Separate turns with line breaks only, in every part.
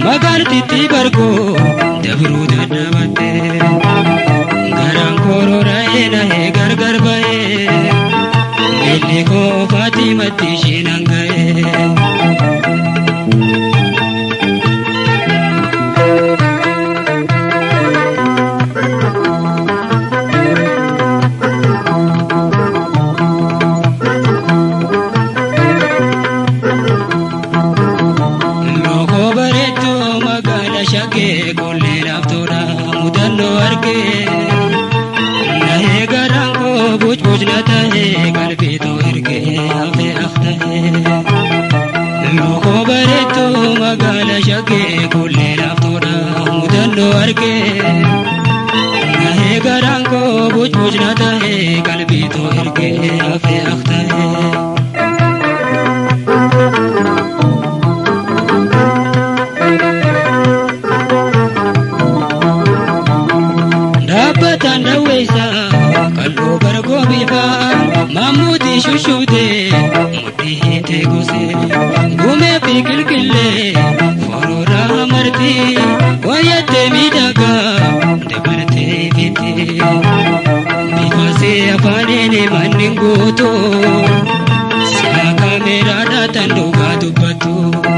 magaaltitti bargoo dabruu dadhabatte garaan korora'ee nahee gargar ba'ee miilli koo faatimatti ishiin hanga'ee. Lookoo bareedduu magaala shaggee qollee laaftoodha mudannoo argee nahee garaan koo bucbucna tahee qalbiitoo ergee hafee aftahee Lookoo bareedduu magaala shaggee qollee laaftoodha mudannoo argee nahee garaan koo bucbucna tahee qalbiitoo ergee hafee aftahee. Dhaabbataan dhawweessa qal'oo bargoo biifaa maamuutii shushuutee mudhii hiitee gosee gumee fi qilqillee foroorraa martii wayyattee miidhagaa dabartee fitti bifaasee afaaniin manni guutuu silaa kaameeraadhaa tan dhugaa dubbattu.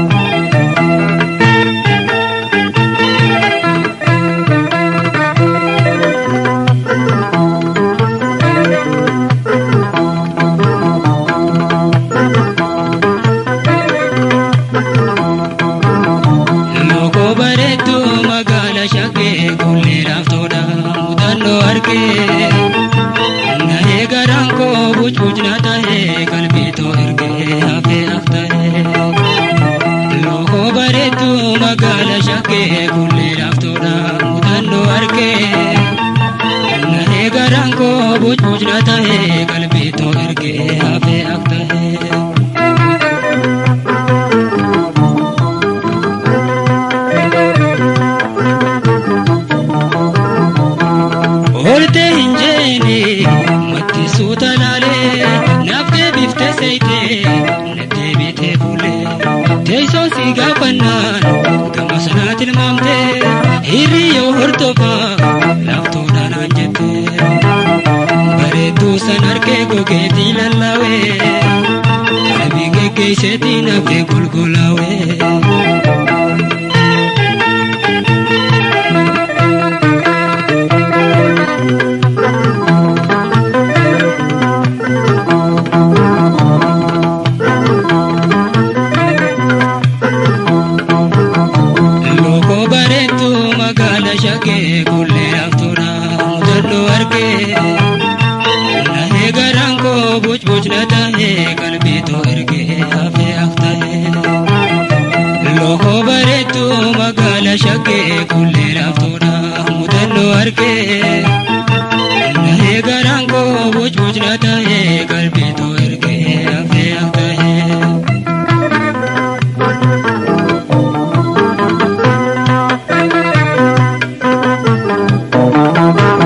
Lookoo bareedduu magaala shaggee qollee laaftoodha mudannoo argee nahee garaan koo bucbucna tahee qalbiitoo ergee hafee aftahee Lookoo bareedduu magaala shaggee qollee laaftoodha mudannoo argee nahee garaan koo bucbucna tahee qalbiitoo ergee hafee aftahee. Oltee hin jeeni mattisuu talaalee naaf deebiftee seeyitee na deebitee fuulee teessoo si gaafannaan gama sanaa tilmaamtee hiriyyoo hordofaa laaftoodhaan aan jettee bareedduu san harkee gogeetii lallaawee qalbii geggeesseetii nafee golgolaawee. Lookoo bareedduu magaala shaggee qollee laaftoodha mudannoo argee nahee garaan koo bucbucna tahee qalbiitoo ergee hafee aftahee Lookoo bareedduu magaala shaggee qollee laaftoodha mudannoo argee nahee garaan koo bucbucna tahee qalbiitoo ergee hafee aftahee.
Thank